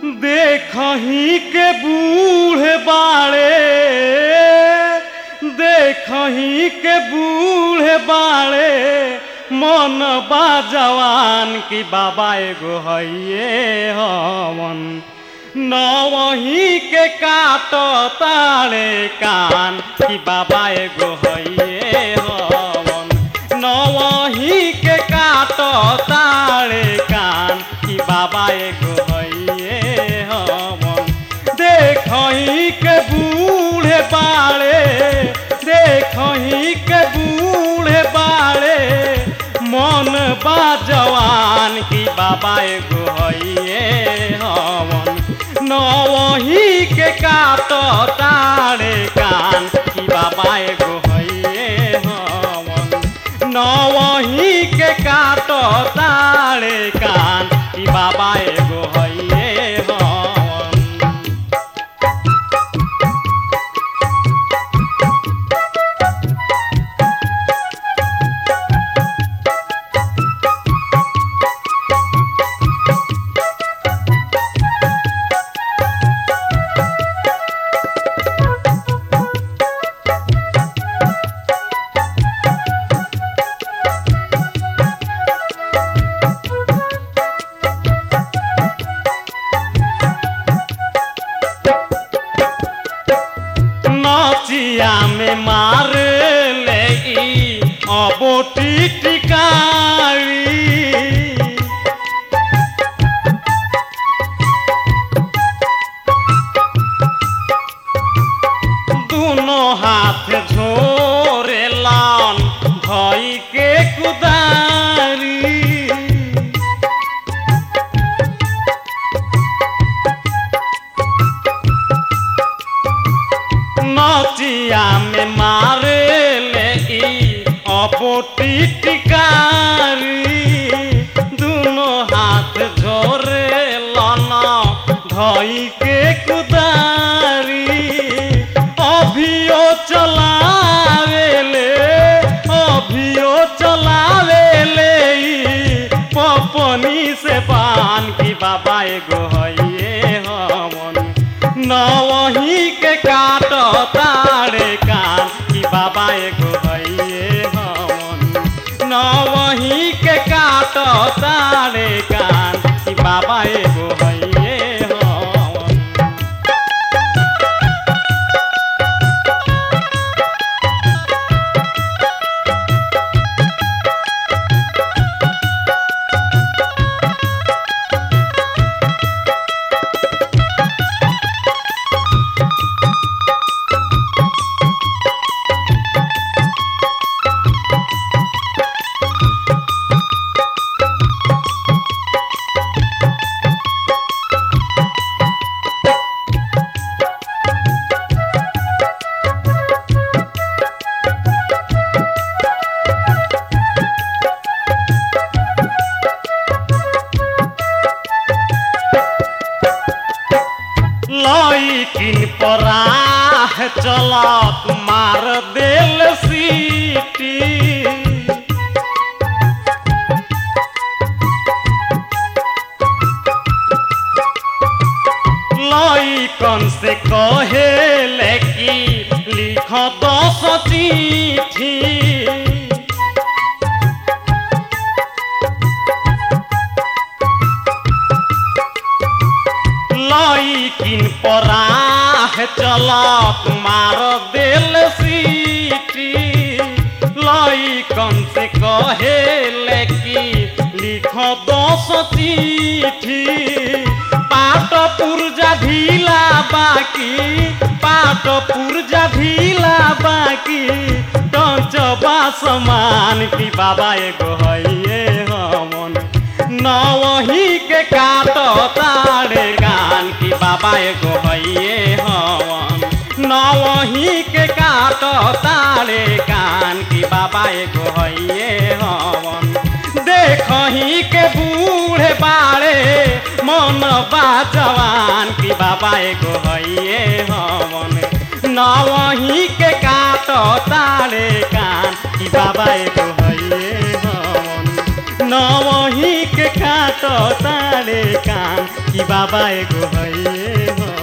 देखही के बूढ़े बाड़े देखही के बूढ़े बाड़े मन बा जवान की बाबा एगो हइये हवन नवही के काट तारे कान की बाबा एगो हइये हवन नवही के काट तारे कान की बाबा एगो हइये हवन देखही के बूढ़े बाड़े देखही के बूढ़े बाड़े मन बा जवान की बाबा एगो हइये हवन नवही के काट तारे कान की बाबा एगो हइये हवन नवही के काट तारे कान की बाबा एगो हइये हवन नचिया में मार ले ई अबोटी टिकारी दोनों हाथ झोरे लान भई के कुदारी नचिया में मारे ले ई अपोटी टिकारी दोनों हाथ झोरे लना धई के कुदारी अभियो चलावे ले अभियो चलावे ले ई पपनी से पान की बाबा एगो हइये हमन नवही के काट तारे कान की बाबा एगो हइये हमन नवही के काट तारे कान की बाबा एगो हइये हमन लइकिन पराह चलत मार देल सीटी लइकन से कहे कि लिख दस चिट्ठी लइकिन पराह चलत मार देल सीटी लइकन से कहे कि लिख दस चिट्ठी पाट पुर्जा ढीला बाकी पाट पुर्जा ढीला बाकी टचबा समान की बाबा एगो हइये हमन नवही के काट तारे गान की बाबा एगो हइये हवन नवही के काट तारे कान की बाबा एगो हइये हवन देखही के बूढ़े बाड़े मन बा जवान की बाबा एगो हइये हवन नवही के काट तारे कान की बाबा एगो हइये हवन नवही के काट काटो तारे कान कि बाबा एगो है